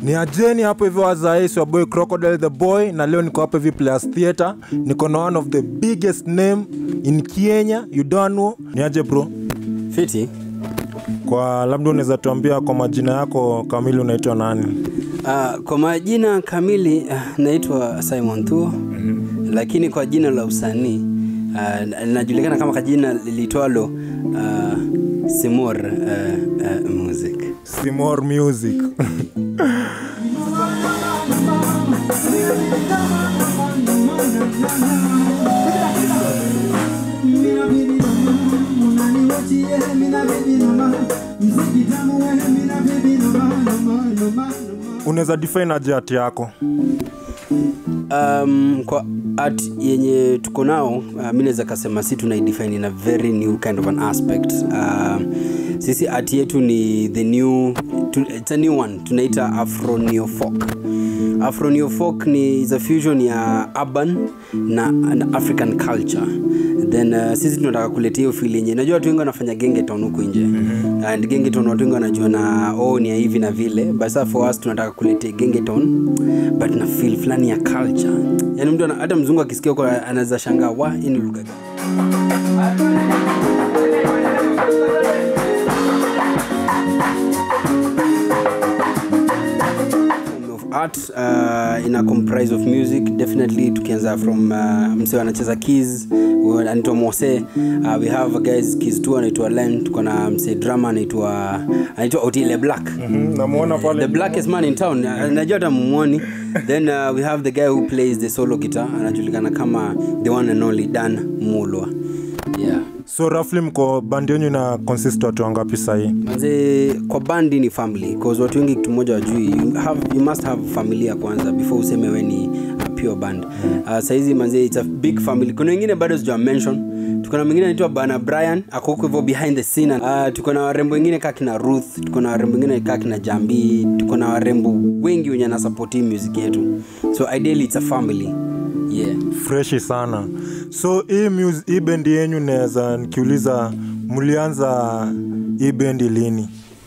ni ajeni hapo hivyo wazaisi wa boy crocodile the boy na leo niko hapo hivi players theatre niko na one of the biggest name in kenya you don't know ni aje bro fiti kwa labda unaweza tuambia kwa majina yako kamili unaitwa nani uh, kwa majina kamili uh, naitwa simon thuo mm-hmm. lakini kwa jina la usanii uh, linajulikana kama kajina lilitwalo uh, simor uh, uh, music simor music unaweza define aje hati yako um, kwa art yenye tuko nao uh, mi naweza kasema si tunaidefine in a very new kind of an aspect uh, sisi art yetu ni the new tu, it's a new one tunaita afro neofolk afro neofolk ni is a fusion ya urban na, na african culture then uh, sisi tunataka kuletea hiyo feel yenye najua watu wengi wanafanya gengeton huku nje mm-hmm. and gengeton watu wengi wanajua na oh, ni ya hivi na vile but sasa for us tunataka kuletea gengeton but na feel fulani ya culture yani mtu ana- hata mzungu akisikia huko anaweza shangaa wa hii ni lugha gani form of art uh, ina comprise of music definitely tukianza from uh, mse anacheza keys uh, anaitwa mose uh, we have guys keys tu anaitwa len tuko na mse drama anaitwa anaitwa otile black namwona the blackest man in town Uh, najua hata mumwoni then uh, we have the guy who plays the solo guitar anajulikana kama the one and only dan mulwa yeah so roughly mko bandi yenyu na consist watu wangapi sahii manze kwa bandi ni family cause watu wengi kitu moja wajui you, have, you must have familia kwanza before useme we ni uh, pure band uh, saizi manze it's a big family kuna wengine bado sija mention tuko na mwingine anaitwa bana brian ako huko hivyo behind the scene uh, tuko na warembo wengine kaa kina ruth tuko na warembo wengine kaa kina jambi tuko na warembo wengi wenye anasapoti music yetu so ideally it's a family yeah freshi sana so hii mus- hii bendi yenyu naweza nikiuliza mlianza hii bendi lini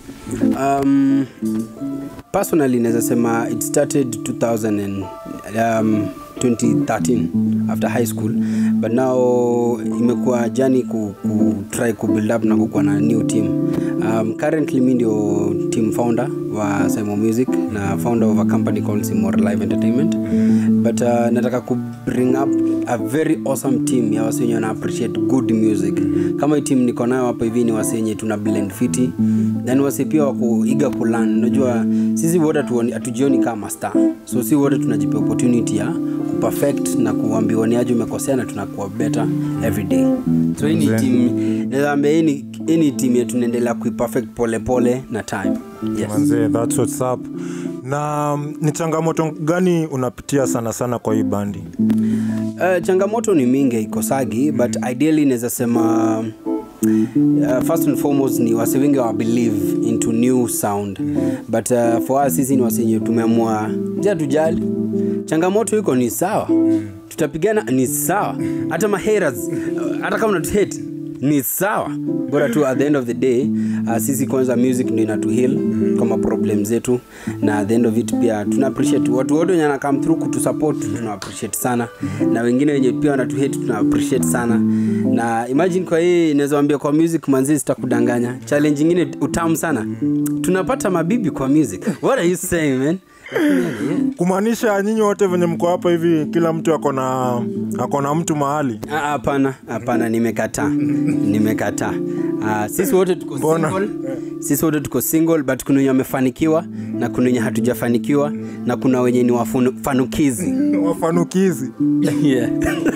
um, personally naweza sema it started 2000 and, um, 2013 after high school but now imekuwa jani ku, ku try ku build up na kukuwa na new team um, currently mi ndio team founder wa Simo Music na founder of a company called Simor Live Entertainment but uh, nataka ku bring up a very awesome team ya wasi wenye wana appreciate good music kama hii team niko nayo hapa hivi ni wasi wenye tuna blend fiti then wasi pia wako iga kulan unajua sisi wote hatuoni- hatujioni kama star so si wote tunajipea opportunity ya kuperfect na kuambiwa ni aje umekosea na tunakuwa better every day so hii ni team naambia hii ni- hii ni team yetu tunaendelea kuiperfect pole pole na time yes. manzee that's what's up na mm, ni changamoto gani unapitia sana sana kwa hii bandi Uh, changamoto ni mingi ikosagi but ideally naweza sema uh, first and foremost ni wase wengi wa believe into new sound but uh, for us sisi ni wasenye tumeamua ja tujali changamoto iko ni sawa tutapigana ni sawa hata maheras hata kama natuhate ni sawa bora tu at the end of the day uh, sisi kwanza music ndio inatu heal kama problem zetu na at the end of it pia tuna appreciate watu wote wenye wana come through kutusupport tuna appreciate sana na wengine wenye pia wanatu hate tuna appreciate sana na imagine kwa hii inaweza wambia kwa music manzi sitakudanganya challenge ingine utamu sana tunapata mabibi kwa music what are you saying man yeah. kumaanisha nyinyi wote venye mko hapa hivi kila mtu akona akona mtu mahali Ah, hapana hapana nimekataa nimekataa uh, sisi wote tuko Mbona? single sisi wote tuko single but kuna wenye wamefanikiwa na kuna wenye hatujafanikiwa na kuna wenye ni wafanukizi wafanukizi yeah.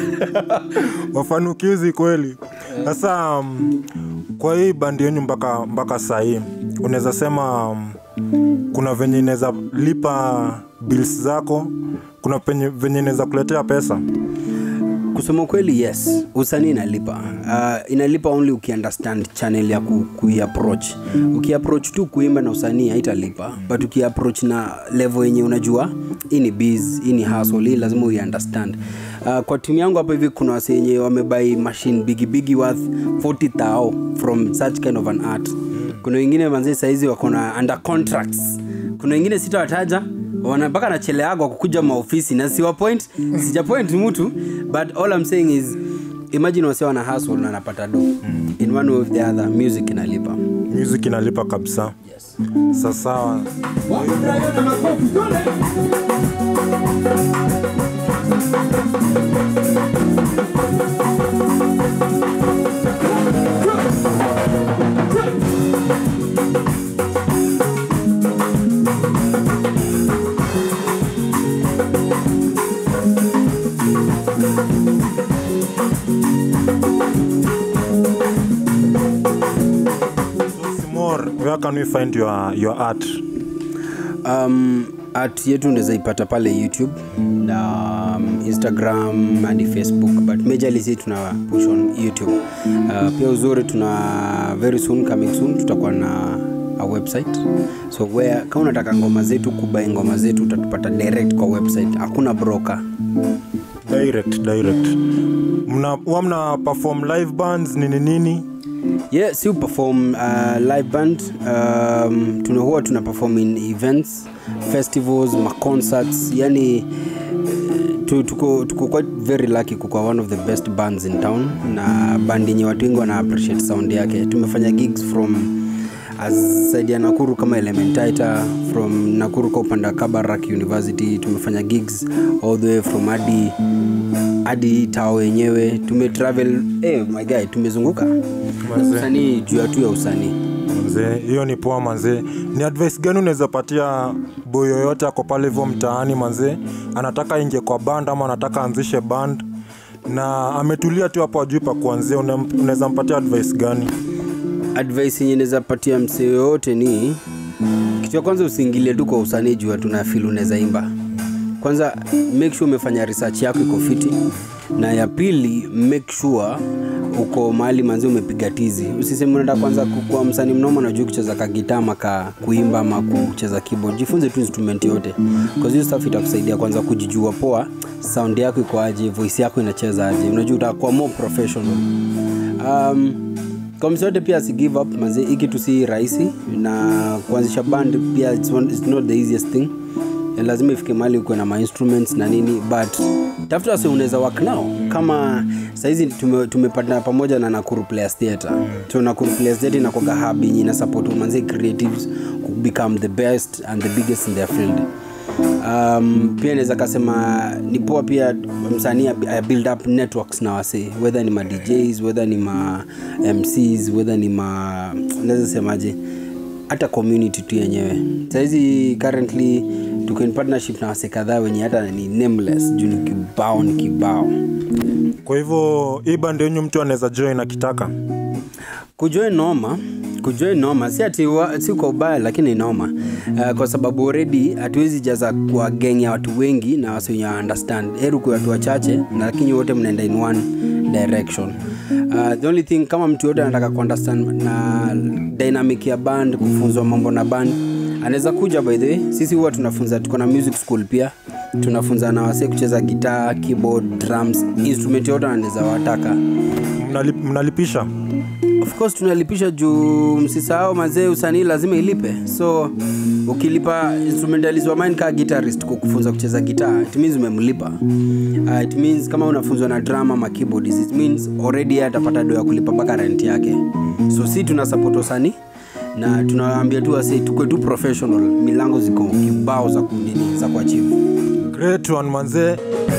wafanukizi kweli sasa um, kwa hii bandi yenyu mpaka mpaka sahii unaweza sema um, kuna venye inaweza lipa bills zako kuna penye venye inaweza kuletea pesa kusema ukweli yes usanii inalipa uh, inalipa only ukiunderstand channel ya ku, kuiapproach ukiapproach tu kuimba na usanii haitalipa but ukiapproach na level yenye unajua hii ni biz hii ni hustle hii lazima uiunderstand uh, kwa timu yangu hapa hivi kuna wase wenye wamebai machine bigibigi worth 40 thou from such kind of an art kuna wengine manzee saizi wako na under contracts kuna wengine sitawataja wana mpaka nacheleagwa kukuja maofisi na siwa point sija point mtu but all I'm saying is imagine wase wana hustle na anapata do in one way or the other music inalipa music inalipa kabisa yes. sasawa more where can we find your, your art um, art yetu unaweza ipata pale youtube na um, instagram hadi facebook but majorly si tuna push on youtube uh, pia uzuri tuna very soon coming soon tutakuwa na a website so where kama unataka ngoma zetu kubai ngoma zetu utatupata direct kwa website hakuna broker direct direct mna huwa mna perform live bands nini nini yeah si perform uh, live band um, tuna huwa tuna perform in events festivals maconcerts yani eh, tu- tuko tuko quite very lucky kukuwa one of the best bands in town na band yenye watu wengi wana appreciate sound yake tumefanya gigs from as side ya nakuru kama elementaita from nakuru kwa upande wa kabarak university tumefanya gigs all the way from hadi hadi tao wenyewe tumetravel hey, my guy tumezunguka Manze. usanii juu ya tu ya usanii manzee hiyo ni poa manzee ni advice gani unaweza patia boy yoyote ako pale hivyo mtaani manzee anataka ingie kwa band ama anataka anzishe band na ametulia tu hapo ajui pa kuanzia Una- unaweza mpatia advice gani advice yenye naweza patia msee yoyote ni kitu ya kwanza usiingilie tu kwa usanii juu tuna fil unaweza imba kwanza make sure umefanya research yako iko fiti na ya pili make sure uko mahali manzi umepiga tizi usiseme unaenda kwanza kukuwa msanii mnoma najua kucheza kagitaa maka kuimba ama kucheza keyboard jifunze tu instrument yote cause hiyo stuff itakusaidia kwanza kujijua poa sound yako iko aje voice yako inacheza aje unajua utakuwa more professional um, kwa msi yote pia asi give up maze hii kitu si rahisi na kuanzisha band pia it's, one, it's not the easiest thing Ya lazima ifike mahali ukuwe na mainstruments na nini but tafuta wase unaweza work nao kama sahizi tume, tumepatana pamoja na nakuru players theatre so nakuru players theatre inakoga hub yenye ina support manze creatives ku become the best and the biggest in their field um, pia naweza kasema ni poa pia msanii ab- a build up networks na wase whether ni ma djs whether ni ma mcs whether ni ma naweza semaje hata community tu yenyewe sahizi currently tuko in partnership na wase kadhaa wenye hata ni nameless juu ni kibao ni kibao kwa hivyo hii band yenyu mtu anaweza join akitaka kujoin noma kujoin noma si ati wa, si kwa ubaya lakini noma uh, kwa sababu already hatuwezi jaza kwa geng ya watu wengi na wasi wenye understand heru kwa watu wachache na lakini wote mnaenda in one direction uh, the only thing kama mtu yote anataka kuunderstand na dynamic ya band kufunzwa mambo na band anaweza kuja by the way sisi huwa tunafunza tuko na music school pia tunafunza na wase kucheza gitaa keyboard drums instrument yote anaweza wataka Mnalip, mnalipisha of course tunalipisha juu msisahau mazee usanii lazima ilipe so ukilipa instrumentalist wa mine kaa guitarist kukufunza kucheza gitaa it means umemlipa uh, it means kama unafunzwa na drama ama keyboardist it means already yeye atapata do ya kulipa mpaka rent yake so si tuna support usanii na tunawaambia tu wase tukwe tu professional milango ziko kibao za kunini za kuachieve great one manzee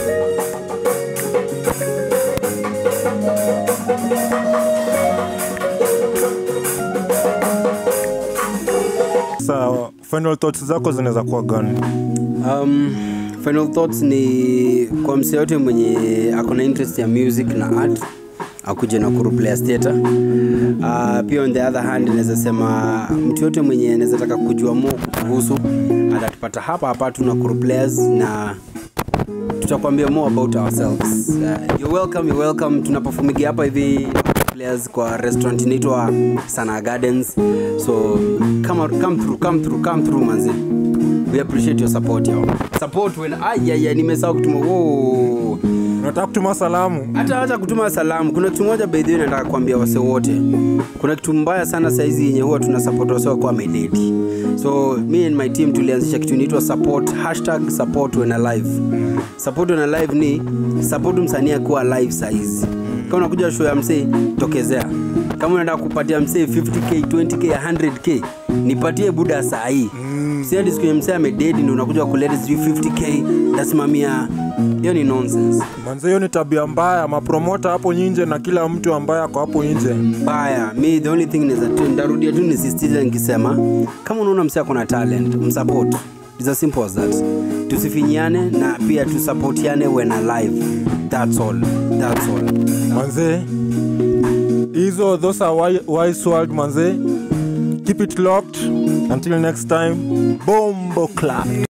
sa final thoughts zako zinaweza kuwa gani um, final thoughts ni kwa msee yote mwenye ako na interest ya music na art akuje na Kuru Players Theatre. Uh, pia on the other hand naweza sema mtu yote mwenye anaweza taka kujua more kuhusu atatupata hapa hapa tu na Kuru Players na tutakwambia more about ourselves uh, you're welcome, you're welcome tunapofumigia hapa hivi players kwa restaurant inaitwa sana gardens so come, out- come through come through come through manzi we appreciate your support yo support when ayaya nimesahau kutuma Whoa. unataka kutuma salamu hata acha kutuma salamu kuna kitu moja bedhi nataka kuambia wase wote kuna kitu mbaya sana saizi yenye huwa tuna support wase wakuwa mededi so me and my team tulianzisha kitu inaitwa support hashtag support when alive support when alive ni support msanii akuwa alive saizi kama unakuja show ya msee tokezea kama unataka kupatia msee 50k 20k 100k nipatie buda saa hii mm. si hadi siku yenye msee amededi ndo unakuja kuleta sijui 50k nasimamia hiyo ni nonsense manze hiyo ni tabia mbaya mapromota hapo nje na kila mtu ambaye ako hapo nje mbaya mi the only thing naweza tu ndarudia tu nisisitize nikisema kama unaona msee ako na talent msupport It's as simple as that tusifinyiane na pia tusapotiane when alive that's all that's all manze hizo those are wi- wise world manze keep it locked until next time bombo clap